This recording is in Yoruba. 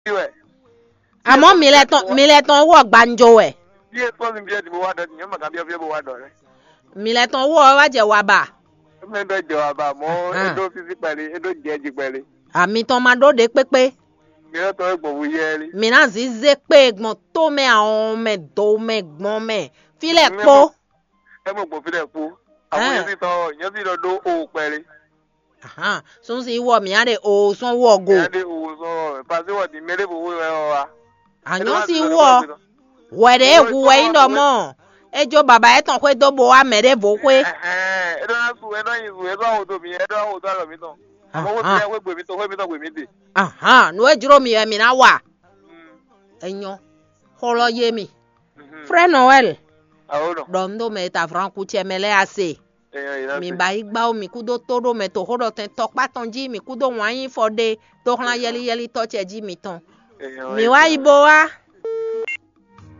wẹ̀. àmọ́ mi lẹ tán mi lẹ tán wọ̀ gbanjo ẹ̀ Bí ètò ọ̀sìn bí ẹ ti bó wá dọ̀ nìyẹn màkà bí ẹ fi bó wá dọ̀ rẹ̀. mi lẹ tán wọ̀ wá jẹ wà bà Ẹ̀mí ẹ̀dọ̀ jẹ wà bá mọ́ Ah. ẹ̀dọ̀ fífi pẹ̀lú ẹ̀dọ̀ jẹ́ jí pẹ̀lú. àmì tán máa dóde pépé Mìíràn tó ẹ̀gbọ̀n wù yẹ́ rí. mi náà sì zé pé gbọ̀n tó mẹ àwọn mẹ tó mẹ gbọ́n mẹ filẹ̀ Mi kpó mọ̀- Ẹ mọ̀ gbọ̀n fi dẹ̀ kú. Àwọn Ah. yẹn sì tọ́ yẹn sì lọ dó òwò pẹ̀lú. sún sí wọ̀ mi á de òsùn wọ̀ go Ìyá dé òwò sọ̀rọ̀ pàṣẹ wọ̀ di mẹ́lẹ́ fowó rẹ̀ wọ̀ wa. àyàn sì wọ̀ wẹ̀rẹ̀ èkú wẹ̀yìn dọ̀ mọ́ ẹjọ́ bàbá ẹ̀ tán pé tó bo wa mẹ̀rẹ̀ bò pé Ẹ̀dọ̀ náà sùn ẹ̀dọ̀ yìí sùn ẹ̀dọ̀ àwọn òtò mi ẹ̀dọ̀ àwọn òtò àlọ́ mi tán. Àwọn owó ti ẹ̀ wé gbèmí tán wé mi tán gbèmí dè. nu ejuro mi ẹ̀ mi náà wà ẹ̀yàn kọ́lọ́ yé mi frère noël Àwọn ọ̀nà. dɔm do me ta franku tiɛ me lɛ ase Èèyàn yìí náà mi sì. ba yi gbawo mi kudo to do me to ho dɔ tɛ tɔkpa tɔn dzi mi kudo wɔn anyi fɔ de to xlã yɛliyɛli tɔ tiɛ dzi mi tɔn Èèyàn mi yìí wa sì. yi bo wa